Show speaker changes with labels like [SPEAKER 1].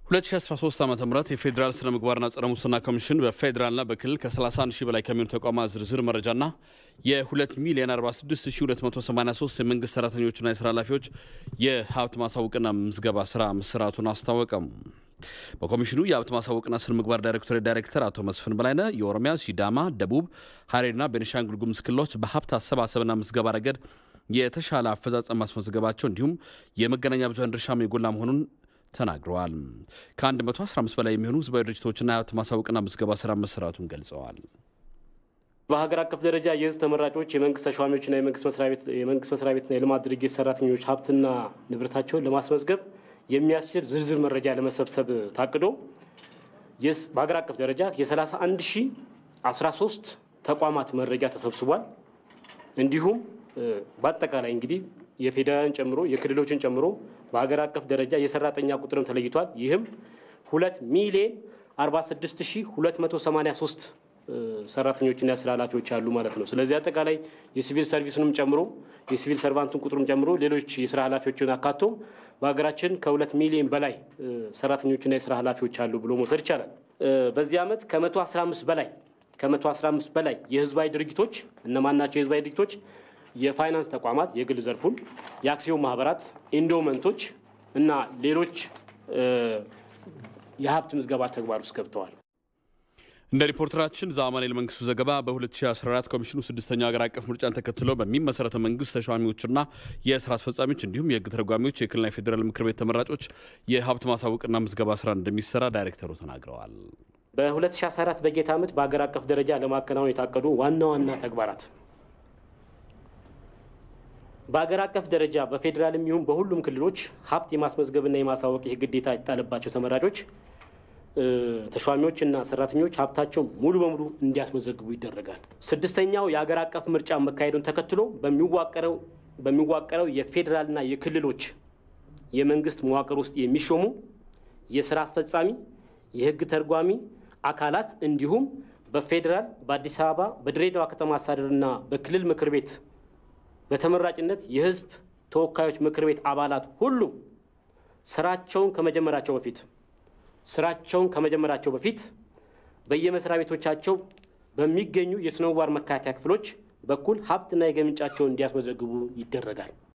[SPEAKER 1] 2013 ዓ ም የፌዴራል ስነ ምግባርና ጸረ ሙስና ኮሚሽን በፌዴራልና በክልል ከ31 ሺህ በላይ ከሚሆኑ ተቋማት ዝርዝር መረጃና የ2 ሚሊዮን 46283 የመንግስት ሰራተኞችና የስራ ኃላፊዎች የሀብት ማሳወቅና ምዝገባ ስራ መስራቱን አስታወቀም። በኮሚሽኑ የሀብት ማሳወቅና ስነ ምግባር ዳይሬክቶሬት ዳይሬክተር አቶ መስፍን በላይነህ የኦሮሚያ፣ ሲዳማ፣ ደቡብ፣ ሀረሪና ቤኒሻንጉል ጉሙዝ ክልሎች በሀብት አሰባሰብና ምዝገባ ረገድ የተሻለ አፈጻጸም ማስመዝገባቸው እንዲሁም የመገናኛ ብዙኃን ድርሻም የጎላ መሆኑን ተናግረዋል። ከ115 በላይ የሚሆኑ ህዝባዊ ድርጅቶችና የሀብት ማሳወቅና ምዝገባ ስራ መሰራቱን ገልጸዋል።
[SPEAKER 2] በሀገር አቀፍ ደረጃ የህዝብ ተመራጮች፣ የመንግስት ተሿሚዎችና የመንግስት መስሪያ ቤትና የልማት ድርጅት ሰራተኞች ሀብትና ንብረታቸውን ለማስመዝገብ የሚያስችል ዝርዝር መረጃ ለመሰብሰብ ታቅዶ በሀገር አቀፍ ደረጃ የ31 ሺህ 13 ተቋማት መረጃ ተሰብስቧል። እንዲሁም በአጠቃላይ እንግዲህ የፌዴራልን ጨምሮ የክልሎችን ጨምሮ በሀገር አቀፍ ደረጃ የሰራተኛ ቁጥርም ተለይቷል። ይህም ሁለት ሚሊዮን 46283 ሰራተኞችና የስራ ኃላፊዎች አሉ ማለት ነው። ስለዚህ አጠቃላይ የሲቪል ሰርቪሱንም ጨምሮ የሲቪል ሰርቫንቱን ቁጥሩም ጨምሮ ሌሎች የስራ ኃላፊዎችን አካቶ በሀገራችን ከሁለት ሚሊዮን በላይ ሰራተኞችና የስራ ኃላፊዎች አሉ ብሎ መውሰድ ይቻላል። በዚህ ዓመት ከ115 በላይ ከ115 በላይ የህዝባዊ ድርጅቶች እነማን ናቸው? የህዝባዊ ድርጅቶች የፋይናንስ ተቋማት የግል ዘርፉን፣ የአክሲዮን ማህበራት፣ ኢንዶመንቶች እና ሌሎች የሀብት ምዝገባ ተግባር ውስጥ ገብተዋል።
[SPEAKER 1] እንደ ሪፖርተራችን ዛማኔል መንግስቱ ዘገባ በ2014 ኮሚሽኑ ስድስተኛው ሀገር አቀፍ ምርጫን ተከትሎ በሚመሰረተው መንግስት ተሿሚዎችና የስራ አስፈጻሚዎች እንዲሁም የህግ ተረጓሚዎች የክልልና የፌዴራል ምክር ቤት ተመራጮች የሀብት ማሳወቅና ምዝገባ ስራ እንደሚሰራ ዳይሬክተሩ ተናግረዋል።
[SPEAKER 2] በ2014 በጀት ዓመት በሀገር አቀፍ ደረጃ ለማከናወን የታቀዱ ዋና ዋና ተግባራት በሀገር አቀፍ ደረጃ በፌዴራልም ይሁን በሁሉም ክልሎች ሀብት የማስመዝገብና የማሳወቅ ይህ ግዴታ የተጣለባቸው ተመራጮች ተሿሚዎችና ሰራተኞች ሀብታቸው ሙሉ በሙሉ እንዲያስመዘግቡ ይደረጋል። ስድስተኛው የሀገር አቀፍ ምርጫ መካሄዱን ተከትሎ በሚዋቀረው በሚዋቀረው የፌዴራልና የክልሎች የመንግስት መዋቅር ውስጥ የሚሾሙ የስራ አስፈጻሚ፣ የህግ ተርጓሚ አካላት እንዲሁም በፌዴራል በአዲስ አበባ በድሬዳዋ ከተማ አስተዳደርና በክልል ምክር ቤት በተመራጭነት የህዝብ ተወካዮች ምክር ቤት አባላት ሁሉም ስራቸውን ከመጀመራቸው በፊት ስራቸውን ከመጀመራቸው በፊት በየመስሪያ ቤቶቻቸው በሚገኙ የስነ ምግባር መከታተያ ክፍሎች በኩል ሀብትና የገቢ ምንጫቸውን እንዲያስመዘግቡ ይደረጋል።